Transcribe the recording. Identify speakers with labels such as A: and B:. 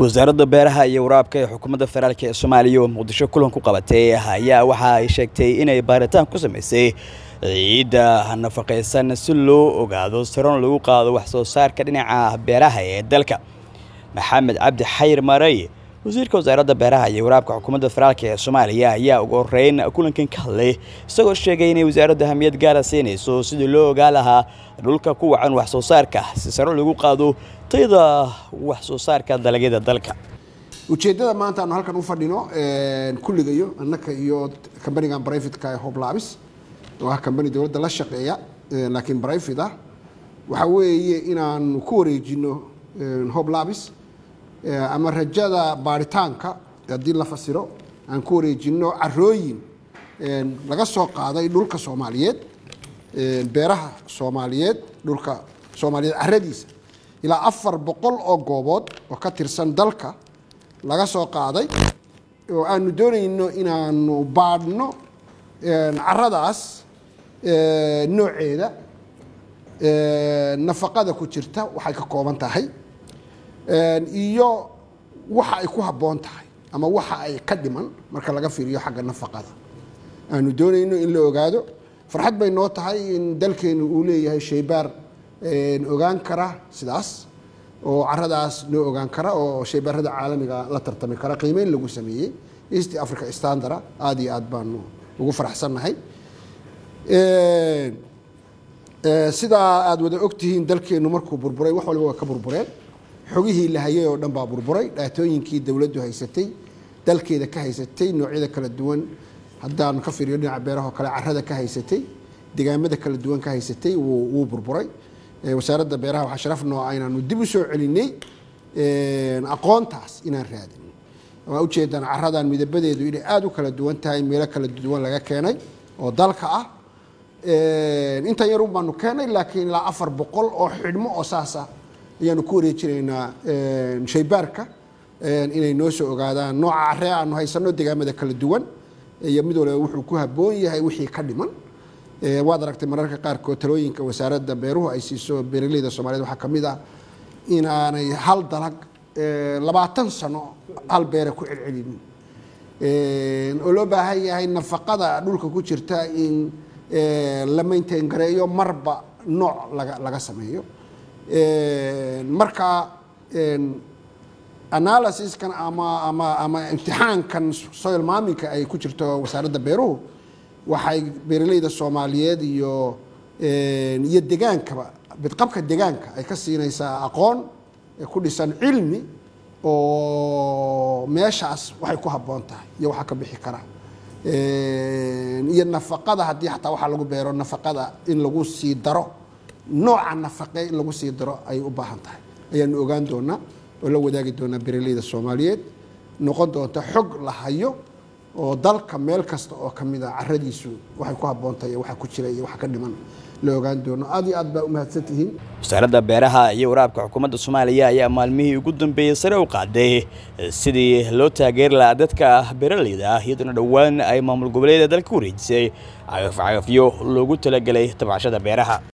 A: wasaaradda beeraha iyo waraabka ee xukuumadda federaalk ee soomaaliya oo muqdisho kulan ku qabatay ayaa waxa ay sheegtay inay baaritaan ku samaysay ciidda nafaqaysan si loo ogaado saron lagu qaado wax soo saarka dhinaca beeraha ee dalka maxamed cabdi xayir maray wasiirka wasaaradda beeraha iyo waraabka xukuumadda federaalk ee soomaaliya ayaa ugu horeyn kulankan ka hadlay isagoo sheegay inay wasaaraddu ahmiyad gaara siinayso sidii loo ogaa lahaa dhulka ku wacan wax soo saarka si saro lagu qaado tayada wax soo saarka dalagyada dalka
B: ujeeddada maanta aanu halkan u fadhino kulligayo annaka iyo kambanigan brivatka ee hoblabis oo ah kambani dowladda la shaqeeya laakiin brivate ah waxaa weeye inaanu ku wareejino hoblabis ama rajada baaritaanka haddii la fasiro aan ku wareejino carooyin laga soo qaaday dhulka soomaaliyeed beeraha soomaaliyeed dhulka soomaaliyeed caradiisa ilaa afar boqol oo goobood oo ka tirsan dalka laga soo qaaday oo aanu doonayno inaanu baadhno caradaas nooceeda nafaqada ku jirta waxay ka kooban tahay iyo waxa ay ku habboon tahay ama waxa ay ka dhiman marka laga fiiriyo xagga nafaqada aanu doonayno in la ogaado farxad bay noo tahay in dalkeenu uu leeyahay shaybaar ogaan kara sidaas oo caradaas noo ogaan kara oo shaybaarada caalamiga la tartami kara qiimeyn lagu sameeyey east africa standara aada iyo aad baanu ugu faraxsannahay sidaa aada wada ogtihiin dalkeenu markuu burburay wax waliba waa ka burbureen xogihii la hayay oo dhan baa burburay dhaatooyinkii dowladdu haysatay dalkeeda ka haysatay noocyada kala duwan haddaanu ka fiiriyo dhinaca beeraha oo kale carada ka haysatay degaamada kala duwan ka haysatay wuu burburay wasaaradda beeraha waxaa sharaf noo ah inaanu dib u soo celinay aqoontaas inaan raadin waa ujeedaan caradan midabadeedu inay aada u kala duwan tahay meelo kala duwan laga keenay oo dalka ah intan yarun baanu keenay laakiin ilaa afar boqol oo xidhmo oo saasa ayaanu ku wareejinaynaa shaybaarka inay noo soo ogaadaan nooca caree aanu haysano degaamada kala duwan iyo mid waliba wuxuu ku habboon yahay wixii ka dhiman waad aragtay mararka qaarkood talooyinka wasaaradda beeruhu ay siiso beeraleyda soomaaliyed waxaa ka mid ah inaanay hal dalag labaatan sano hal beera ku celcelinin oo loo baahan yahay nafaqada dhulka ku jirta in la maintain gareeyo marba nooc laga laga sameeyo marka analysiskan ama ama ama imtixaankan soil maaminka ay ku jirto wasaaradda beeruhu waxay beeraleyda soomaaliyeed iyo iyo degaankaba bidqabka degaanka ay ka siinaysaa aqoon ku dhisan cilmi oo meeshaas waxay ku habboon tahay iyo waxaa ka bixi kara iyo nafaqada haddii xataa waxaa lagu beero nafaqada in lagu sii daro nooca nafaqe in lagu sii daro ay u baahan tahay ayaanu ogaan doonaa oo la wadaagi doonaa beeraleyda soomaaliyeed noqon doonta xog la hayo oo dalka meel kasta oo ka mid a caradiisu waxay ku habboon tahay waxa ku jira iyo waxa ka dhiman la ogaan doono aad iyo aad baa umahadsan tihiin
A: wasaaradda beeraha iyo waraabka xukuumadda soomaaliya ayaa maalmihii ugu dambeeyey sare u qaaday sidii loo taageeri lahaa dadka beeraleyda ah iyadoona dhowaan ay maamul goboleeda dalka ku wareejisay cagaf cagafyo loogu talagelay tabcashada beeraha